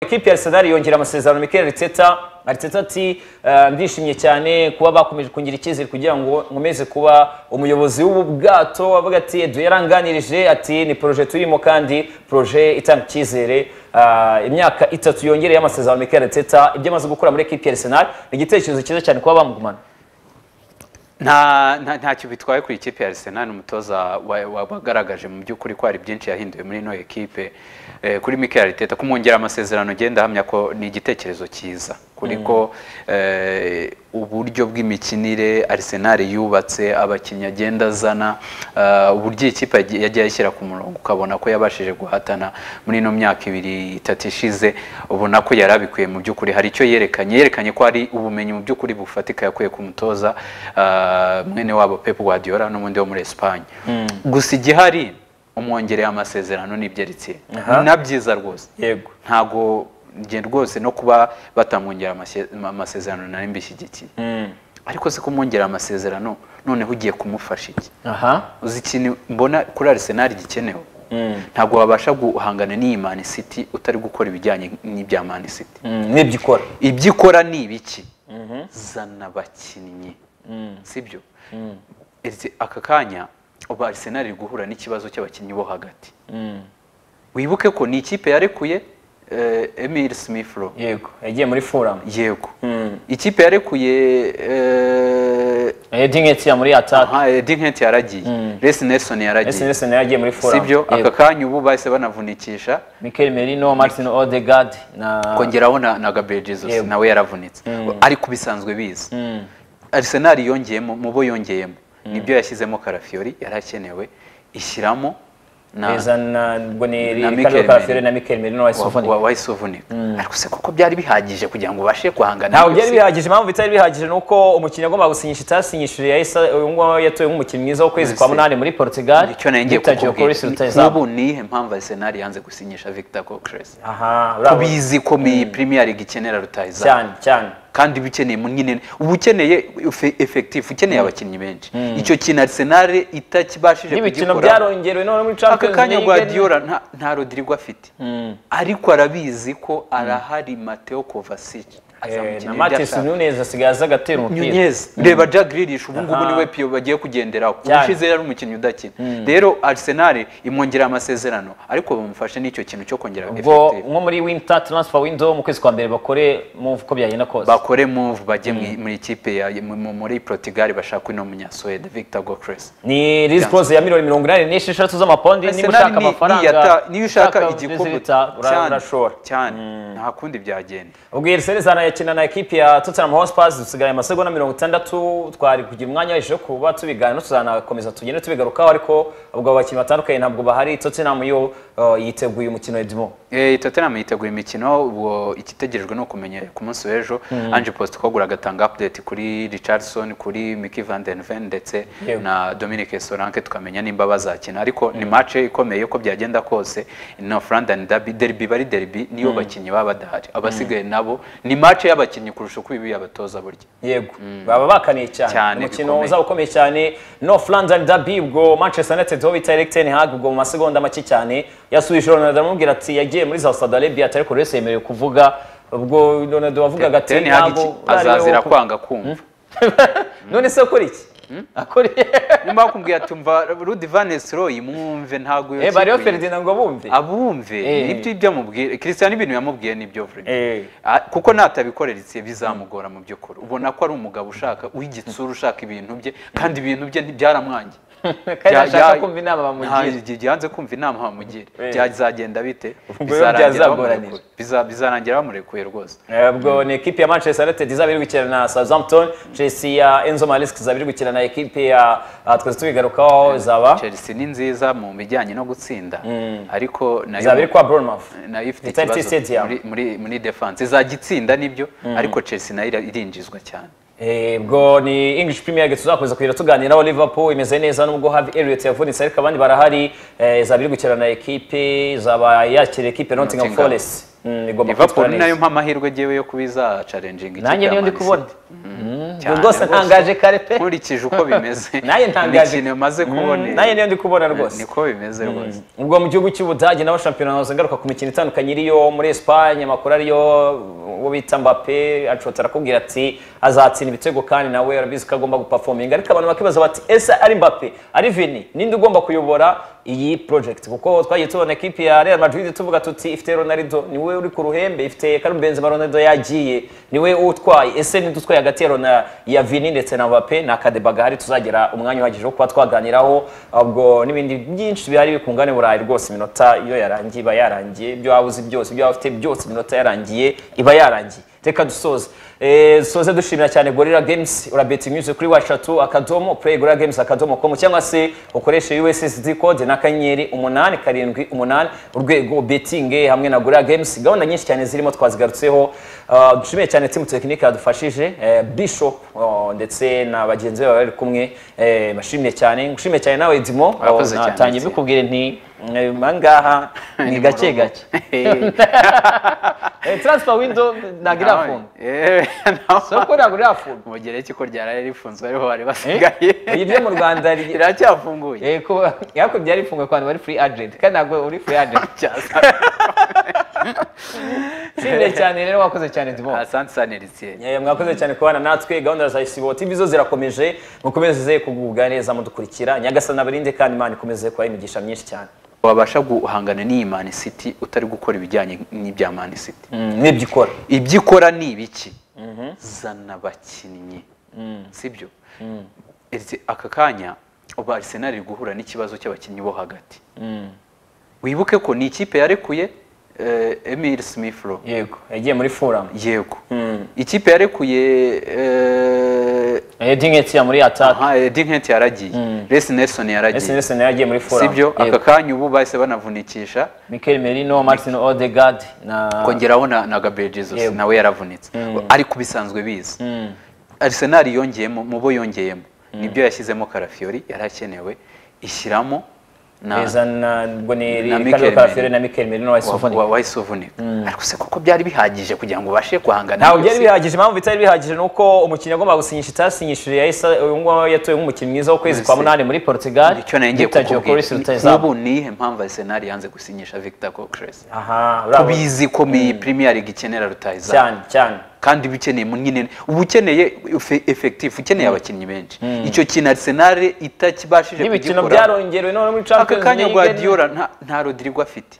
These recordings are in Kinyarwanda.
Ikipe ya Arsenal yongera amasezerano Mikel Arteta, Arteta ati "Eh, ndishimye cyane kuba bakomeje kungira icyizere kugira ngo nkomeze kuba umuyobozi w'ubu bwato avuga ati Edu yaranganirije ati ni projet turimo kandi projet itanga icyizere Ah, imyaka itatu yongereye amasezerano Mikel Arteta ibyo amaze gukora muri ekipe ya Arsenal ni igitekerezo cyiza cyane kuba bamugumana nta nta- ntacyo bitwaye kuri ikipe ya Arsenal umutoza wa- wa- wagaragaje mu by'ukuri ko hari byinshi yahinduye muri ino ekipe Eh, kuri Mikel Arteta kumwongera amasezerano genda ahamya ko ni igitekerezo cyiza kuri ko eh, uburyo bw'imikinire Arsenal yubatse abakinnyi agenda azana eh, uburyo iyi kipe yagiye yagiye ayishyira ku murongo ukabona ko yabashije guhatana muri ino myaka ibiri itatu ishize ubona ko yari abikuye mu by'ukuri hari icyo yerekanye yerekanye ko hari ubumenyi mu by'ukuri bufatika yakuye ku mutoza ah, mwene wabo Pep Guardiola n'ubundi wo muri Espagne gusa igihari umwongereye amasezerano n'ibyerekeye na byiza rwose yego ntago njye rwose no kuba batamwongera amase- amasezerano nari mbishyigikiye ariko se kumwongera amasezerano noneho ugiye kumufasha iki aha uzi ikintu mbona kuri Arsenal gikenewe ntabwo wabasha guhangana n'iyi Man City utari gukora ibijyanye n'ibya Man City Mm, n'ibyo ikora ibyo ikora ni ibiki zana abakinnyi sibyo Ese aka kanya ubu Arsenal iri guhura n'ikibazo cy'abakinnyi bo hagati wibuke ko ni ikipe yarekuye eh, Emil Smith Rowe yego yagiye muri Fulham yego ikipe yarekuye eh, Edin Etien muri attack aha, Eddie Nketiah yaragiye Reece Nelson Messi yaragiye Nelson yagiye muri Fulham sibyo Yego. aka kanya ubu bahise banavunikisha Mikel Merino, Martin Odegaard na kongeraho na, na Gabriel Jesus Yego. nawe yaravunitse ari ku bisanzwe bizi Arsenal yongeyemo mu bo yongeyemo nibyo yashyizemo Karafiori yarakenewe ishyiramo na Beza na Boneri, Na Ricardo Mikel Carafere Merino. na Mikel Merino wa wa- Sofoni. wa- wahise uvunika ariko se koko byari bihagije kugira ngo ubashe guhangana Ntabwo n'iyo byari si- bihagije, impamvu bitari bihagije ni uko umukinnyi agomba gusinyisha itasinyishije yahise uyu nguyu yatowe nk'umukinnyi mwiza w'ukwezi kwa Ese- munani muri Portugal. icyo nari ngiye yitabye Chris kukubwira Rutahizamu. n'ubu nihe mpamvu Arsenal yanze gusinyisha Victor Gyokeres Aha, bravo. bizi ko mi Premier League ikenera rutahizamu cyane cyane. kandi uba ukeneye nyine uba ukeneye efe- effective ukeneye abakinnyi benshi icyo kintu Arsenal itakibashije N'ibikino kugikora byarongerewe none muri aka Champions kanya League. Guardiola nta, nta Rodrigo afite ariko arabizi ko arahari Mateo Kovacic Eh, na azamukinira ibyo Matheus ashaka. Nunes asigaye aza agatera umupira. Nunez reba Jack Grealish ubu ngubu Aha. niwe pio bagiye kugenderaho Cyane. ubushize yari umukinnyi udakina rero Arsenal imwongerera amasezerano ariko bamufashe n'icyo kintu cyo kongera Ubwo effective nko muri winter transfer window mu kwezi kwa mbere bakore move uko byagenda kose. bakore move bajye mu- muri ikipe ya mu- mu- muri Portugal bashaka uno munyasuwede Victor Gyokeres ni rizipose ya miliyoni mirongo inani n'esheshatu z'amapawundi niba Arsenal ushaka ni- amafaranga niyata- niyo ushaka igikombe igikombe cyane, urashora cyane nta kundi byagenda ubwo iyi Arsenal izanayakina na ekipi ya Tottenham Hotspur dusigaye amasegonda mirongo itandatu twari kugira umwanya wahise wo kuba tubiganira tuzanakomeza tugende tubigarukaho ariko ubwo abo bakinnyi batandukanye ntabwo bahari Tottenham yo uh, yiteguye umukino Edmo Eh, Tottenham yiteguye imikino ubwo ikitegerejwe ni ukumenya ku munsi w'ejo Ange Postecoglou agatanga update kuri Richardson kuri Micky van den Ven ndetse Yego. na Dominic Solanke tukamenya nimba bazakina ariko ni match ikomeye uko byagenda kose North London derby derby bari derby niyo bakinnyi baba badahari abasigaye nabo ni match y'abakinnyi kurusha uko ibi abatoza burya yego baba bakaniye cyane, Cyane, umukino bikomeye. uzaba ukomeye cyane North London derby ubwo Manchester United ho bita Erik ten Hag ubwo mu masegonda make cyane yasubije Ronaldo aramubwira ati yagiye muri Saudi Arabia atari ko Reyes yemerewe kuvuga ubwo Ronaldo wavugaga ati Ten Hag ntabwo iki- ari we azazira wo ku- kwanga kumva none se akora iki akora nimba bakubwiye ati umva Rudi Van Nistelrooy mwumve ntago eh bariyo kipe- Ferdinand ngo bumve abumve Eh. nibyo ibyo amubwiye Christian ibintu yamubwiye nibyo vuga Eh. Ah, kuko natabikorera itsiye bizamugora mu by'ukuri ubona ko ari umugabo ushaka w'igitsura ushaka ibintu bye kandi ibintu bye ntibyaramwange kandi Bya- ashaka bya- kumva inama bamugira Nta- yanze kumva inama bamugira Eh. byazagenda bite Ubwo rero bizarangira byazagoranira. bamurekuye. Biza- bizarangira bamurekuye rwose Eh, ubwo ni ekipi ya Manchester United izaba iri gukina na Southampton Chelsea ya Enzo Maresca izaba iri gukina na ekipi ya ah, twese tubigarukaho izaba Chelsea ni nziza mu bijyanye no gutsinda ariko nayo izaba iri kwa Bournemouth nayo ifite Eternity ikibazo Stadium. muri, muri, muri defense izajya itsinda nibyo ariko Chelsea nayo ira- irinjizwa cyane Eh, ubwo ni English Premier League tuzakomeza kugira tuganiraho Liverpool imeze neza nubwo Harvey Elliott yavunitse ariko abandi barahari eh, izaba iri gukirana ekipe izaba yakira ekipe Nottingham Nottingham. Forest Mm, igomba liverpool kwitwara ni neza. nayo mpa amahirwe ngewe yo kuba iza challenging ikipe nanjye ya niyo ndi Man kubona City. ubwo Cyane rwose rwose. ntangaje kare pe nkurikije uko bimeze naye ntangaje imikino maze Mm, kubona naye niyo ndi kubona rwose niko bimeze rwose ubwo mu gihugu cy'ubudage naho shampiyona hose ngaruka ku mikino itandukanye iriyo muri Espagne amakuru ariyo uwo bita Mbappe acota arakubwira ati azatsinda ibitego kandi nawe arabizi ko agomba guperforminga ariko abantu bakibaza bati ese ari Mbappe ari Vini ninde ugomba kuyobora iyi project kuko twagiye tubona ekipi ya Real Madrid tuvuga tuti ifite Ronaldo niwe uri ku ruhembe ifite Karim Benzema Ronaldo yagiye niwe utwaye ese ninde utwaye hagati ya Ronaldo ya Vini ndetse na Mbappe na Kadeba gahari tuzagira umwanya uhagije wo kuba twaganiraho ubwo n'ibindi byinshi bihari bikungane burayi rwose iminota iyo yarangiye iba yarangiye ibyo waba uzi byose ibyo waba ufite byose iminota yarangiye iba yarangiye reka dusoze Eh, dusoze dushimira cyane gorilla games urabeti unyuze kuri washatu akadomo play gorilla games akadomo com cyangwa se ukoreshe ussd code na kanyenyeri umunani karindwi umunani urwego betting eh, hamwe na gorilla games gahunda nyinshi cyane zirimo twazigarutseho Ah, dushimiye cyane team tekinike yadufashije eh, bishop oh, ndetse na bagenzi be bari kumwe eh, bashimye cyane ngushimiye cyane nawe dimo Urakoze cyane, natangiye Dimo. mbikubwire nti eh, ahangaha ni gake gake Eh, transfer window ntabwo irafunga soko ntabwo irafunga umugereki ko ryari rifunzwe ariho bari basigaye Iyi byo mu Rwanda ri- riracyafunguye Eh, ko yako byari ifungwa kwani wari free agent kandi ntabwo uri free agent sinde cyane rero wakoze cyane ndimo asante sanelisiye Eh, mwakoze cyane kubana natwe gahunda za isibo tv zo zirakomeje mukomeze kugubwa neza mudukurikira nyagasana barinde kandi imana ikomeze kubaha imigisha myinshi cyane wabasha guhangana n'iyi mani city utari gukora ibijyanye n'ibya mani city n'ibyo ikora ibyo ikora ni ibiki zana abakinnyi sibyo Ese aka kanya ubu Arsenal iri guhura n'ikibazo cy'abakinnyi bo hagati wibuke ko ni ikipe yarekuye eh, Emil Smith Rowe yego yagiye muri forum yego ikipe yarekuye eh, edingeti ya muri attack aha, Eddie Nketiah yaragiye Reece Nelson yaragiye snsen yagiye muri forum sibyo aka kanya ubu bahise banavunikisha mikel merino martin odegaard na kongeraho na, na Gabriel Jesus Yego. nawe yaravunitse ariko bisanzwe bizi Arsenal yongeyemo mu bo yongeyemo nibyo yashyizemo Karafiori yarakenewe ishyiramo na beza na ubwo ni Na ricardo Mikel carafere Merino. na mikel merino wa wa- Sofoni. wa- wahise uvunika ariko se kuko byari bihagije kugira ngo ubashe guhangana ntabwo n'iyo byari si- bihagije impamvu bitari bihagije ni uko umukinnyi agomba gusinyisha itasinyishije yahise uyu nguyu yatowe nk'umukinnyi mwiza w'ukwezi kwa Messi. munani muri portugal icyo nayo ngiye Victor Gyokeres kukubwira rutahizamu n'ubu nihe mpamvu Arsenal yanze gusinyisha Victor Gyokeres aha urabona. bizi ko iyi Premier League ikenera rutahizamu cyane cyane kandi bikeneye mu nyine uba ukeneye efe- effective ukeneye abakinnyi benshi icyo kintu Arsenal itakibashije n'ibikino kugikora byarongerewe none muri aka champions kanya League. Guardiola nta nta Rodrigo afite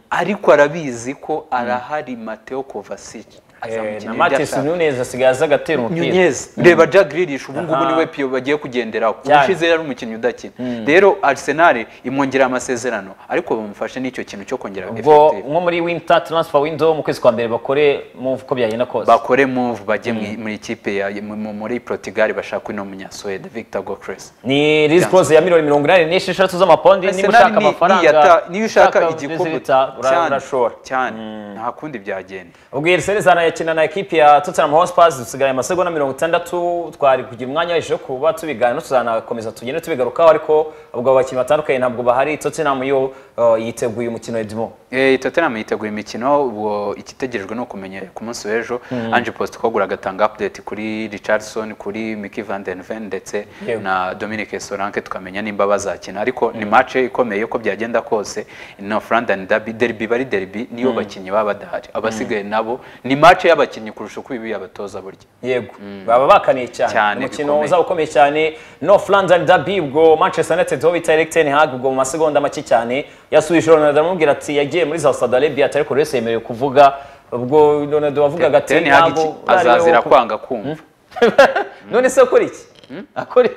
ariko arabizi ko arahari Mateo Kovacic aza Eh, na gukina ibyo Matheus ashaka. Nunes asigaye aza agatera umupira Nunez reba Jack Grealish ubu ngubu Aha. niwe piyo bagiye kugenderaho Cyane. ubushize yari umukinnyi udakina rero Arsenal imwongerera amasezerano ariko bamufashe n'icyo kintu cyo kongera ubwo effective nko muri winter transfer window mu kwezi kwa mbere bakore move uko byagenda kose bakore move bajye mu- muri ikipe ya mu- mu- muri Portugal bashaka uno munyasuwede Victor Gokres ni risk close ya miliyoni mirongo inani n'esheshatu z'amapawundi niba Arsenal ushaka ni- amafaranga niyata- niyo ushaka igikombe result, ura- cyane, urashora cyane nta kundi byagenda ubwo Arsenal izanayakina na ekipi ya Tottenham Hotspur dusigaye amasegonda mirongo itandatu twari kugira umwanya wahise wo kuba tubiganira tuzanakomeza tugende tubigarukaho ariko ubwo abakinnyi batandukanye ntabwo bahari Tottenham yo uh, yiteguye umukino Edmo Eh, Tottenham yiteguye imikino ubwo igitegerejwe ni ukumenya ku munsi w'ejo Ange Postecoglou agatanga update kuri Richardson kuri Mickey van den Ven ndetse Yewe. na Dominic Solanke tukamenya nimba bazakina ariko ni match ikomeye uko byagenda kose North London derby derby bari derby niyo bakinnyi baba badahari abasigaye nabo ni match y'abakinnyi kurusha uko ibi abatoza burya yego baba bakaniye cyane Cyane, umukino bikomeye. uzaba ukomeye cyane North London derby ubwo Manchester United ho bita Erik ten Hag ubwo mu masegonda make cyane yasubije Ronaldo aramubwira ati yagiye muri Saudi Arabia atari ko Reyes yemerewe kuvuga ubwo Ronaldo wavugaga ati Ten Hag ntabwo iki- uriwe wo azazira kuvuga." kwanga kumva none se akora iki akora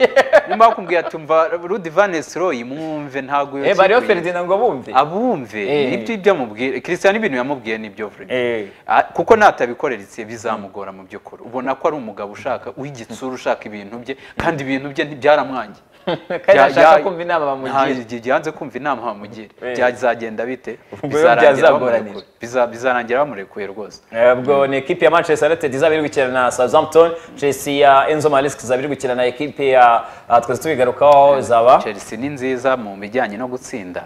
nimba bakubwiye ati umva Rudi Van Nistelrooy mwumve ntago Eh, bariho yokikuye." Ferdinand ngo bumve abumve Eh. nibyo ibyo amubwira christian ibintu yamubwiye nibyo vuba Eh. kuko natabikorera itsiye bizamugora mu by'ukuri ubona ko ari umugabo ushaka w'igitsura ushaka ibintu bye kandi ibintu bye ntibyaramwangiye kandi Bya- ashaka bya- kumva inama bamugira nta- igihe yanze kumva inama bamugira Eh. byazagenda bite Ubwo rero bizarangira byazagoranira. bamurekuye Biza- bizarangira bamurekuye rwose ubwo ni ekipi ya manchester united izaba iri gukina na southampton chelsea ya enzo maresca izaba iri gukina na ekipi ya ah, twese tubigarukaho izaba chelsea ni nziza mu bijyanye no gutsinda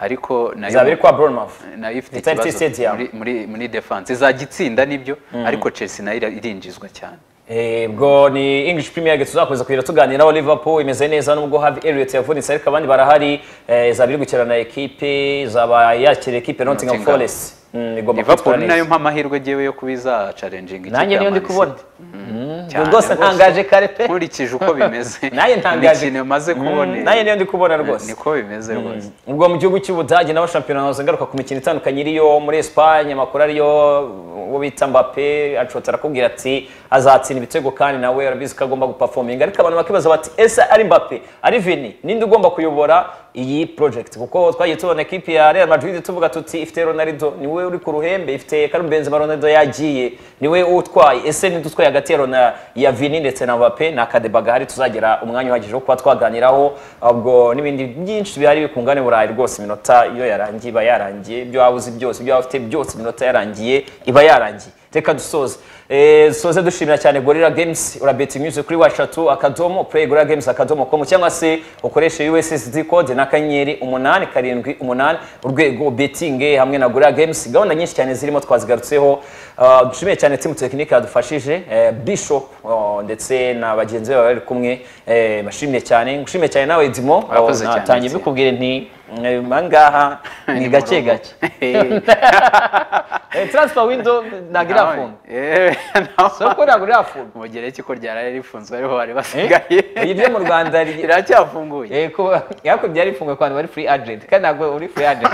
ariko izaba iri nayo kwa bournemouth nayo ifite Eternity ikibazo Stadium. muri- muri muri defense izagitsinda nibyo ariko chelsea nayo ira- irinjizwa cyane Eh, ubwo ni english premier league tuzakomeza kugira tuganiraho liverpool imeze neza nubwo havi elliot yavunitse ariko abandi barahari eh, izaba iri gukina na ekipi izaba yakira ekipe nottingham Nottingham. forest Mm, igomba liverpool kwitwara ni neza. nayo mpamahirwe ngewe yo kuba izacarenjinga ikipe nanjye ya niyo ndi Man kubona City. Ubwo Cyane rwose rwose. ntangaje kare pe nkurikije uko bimeze naye ntangaje ikintu maze Mm, kubona nanjye niyo ndi kubona rwose niko bimeze rwose ubwo mu gihugu cy'ubudage naho shampiyona hose ngaruka ku mikino itandukanye iriyo muri esipanye amakuru ariyo uwo bita mbape acota arakubwira ati azatsinda ibitego kandi nawe arabizi ko agomba gupafominga ariko abantu bakibaza bati ese ari mbape ari vini ninde ugomba kuyobora iyi project kuko twagiye tubona ekipi ya real madrid tuvuga tuti ifite ronaldo niwe uri ku ruhembe ifite karim benzema ronaldo yagiye niwe utwaye ese ninde utwaye hagati ya Rona- ya vini ndetse na mbape ni akadeba gahari tuzagera umwanya uhagije wo kuba twaganiraho ubwo n'ibindi byinshi bihari bikungane burayi rwose iminota iyo yarangiye iba yarangiye ibyo waba uzi byose ibyo waba ufite byose iminota yarangiye iba yarangiye reka dusoze Eh, dusoze dushimira cyane gorilla games urabeti nyuze kuri washatu akadomo play gorilla games akadomo com cyangwa se ukoreshe ussd code na kanyenyeri umunani karindwi umunani urwego betinge hamwe na gorilla games gahunda nyinshi cyane zirimo twazigarutseho Ah, dushimiye cyane timu tekinike yadufashije eh, bishop oh, ndetse na bagenzi be bari kumwe eh, bashimye cyane ngushimiye cyane nawe dimo Urakoze cyane, natangiye Dimo. mbikubwire nti mm, ahangaha ni gake gake Eh, transfer window ntabwo irafunga soko ntabwo irafunga mugereki ko ryarari rifunzwe ariho bari basigaye Eh, iryo mu Rwanda ri- iracyafunguye Eh, kuba yako byari ifungwa kwanda wari free agent kandi ntabwo uri free agent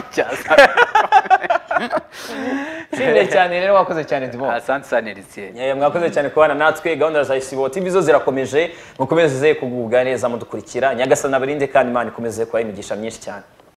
shimire cyane rero wakoze cyane ndimo asante sanelisiye Eh, mwakoze cyane kubana natwe gahunda za isibo tv zo zirakomeje mukomeze kugubwa neza mudukurikira nyagasana barinde kandi imana ikomeze kubaha imigisha myinshi cyane